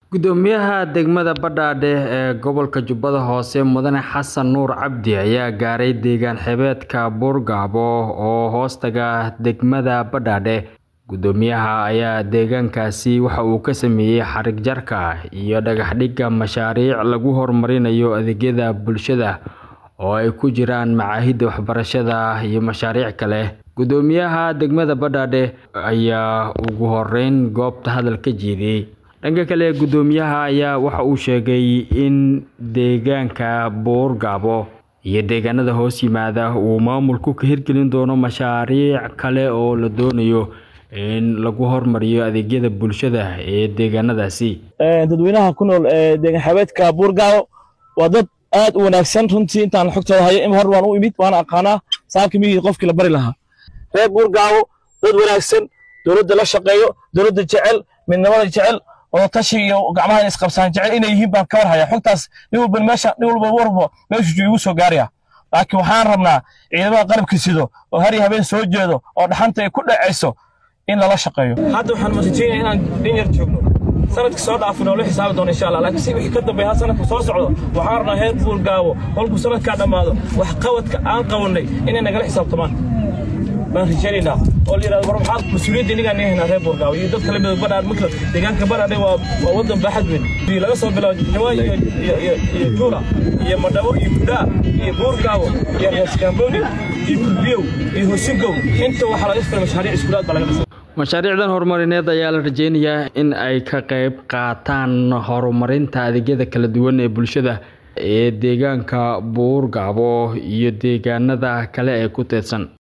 Gudoomiyaha degmada Badhaadhe ee gobolka Jubbada Hoose Mudane Xasan Nuur Cabdi ayaa gaaray deegaan xeebta Buurgabo oo hoostaga degmada Badhaadhe. Gudoomiyaha ayaa deegaankaasi waxa uu ka sameeyay xarig jarka iyo dhagax dhigga mashaariic lagu horumarinayo adeegyada bulshada oo ay ku jiraan machadyada waxbarashada iyo mashaariic kale. Gudoomiyaha degmada Badhaadhe ayaa ugu horeyn goobta hadal ka jeediyay. Dhanka kale, gudoomiyaha ayaa waxa uu sheegay in deegaanka Buurgabo iyo deegaanada hoos yimaada uu maamulku ka hirgelin doono mashaariic kale oo la doonayo in lagu horumariyo adeegyada bulshada ee deegaanadaasi. dadweynaha ku nool ee deegaan xeebta Buurgabo waa dad aad u wanaagsan runtii intaan xogtooda hayo in hor waan u imid waan aqaanaa saabka miyii qofkii la bari lahaa reer Buurgabo dad wanaagsan dowladda la shaqeeyo dowladda jecel midnimada jecel wada tashi iyo gacmaha isqabsaan jecel inay yihiin baan ka war hayaa xogtaas nin walba meesha nin walba warbo meeshu igu soo gaaraya laakiin waxaan rabnaa ciidamada qalabka sido oo har iyo habeen soo jeedo oo dhaxanta ay ku dhacayso in lala shaqeeyo hadda waxaan rajaynayaa inaan in yar joogno sanadka soo dhaafin oo la xisaabi doono insha allah laakiin si wixii ka dambeeya sanadka soo socdo waxaan rabnaa heer buurgaabo kolkuu sanadkaa dhammaado wax qabadka aan qabanay inay nagala xisaabtamaan baan rajaynaynaa oo la yidhahdo war maxaad mas-uuliyadda inagaan haynaa reer buurgaawo iyo dadka lamida badhaadh marka deegaanka badhaadhe waa waa waddan baaxad weyn laga soo bilaabo jawa iyo iyo iyo juura iyo madhabo iyo kudhaa iyo buurgaawo iyo reeskaamboni iyo kulbiyow iyo hosingow inta waxaa laga firay mashaariic iskuulaad baa laga dhisay Mashaariicdan horumarineed ayaa la rajeynayaa in ay ka qayb qaataan horumarinta adeegyada kala duwan ee bulshada ee deegaanka Buurgabo iyo deegaanada kale ee ku teedsan.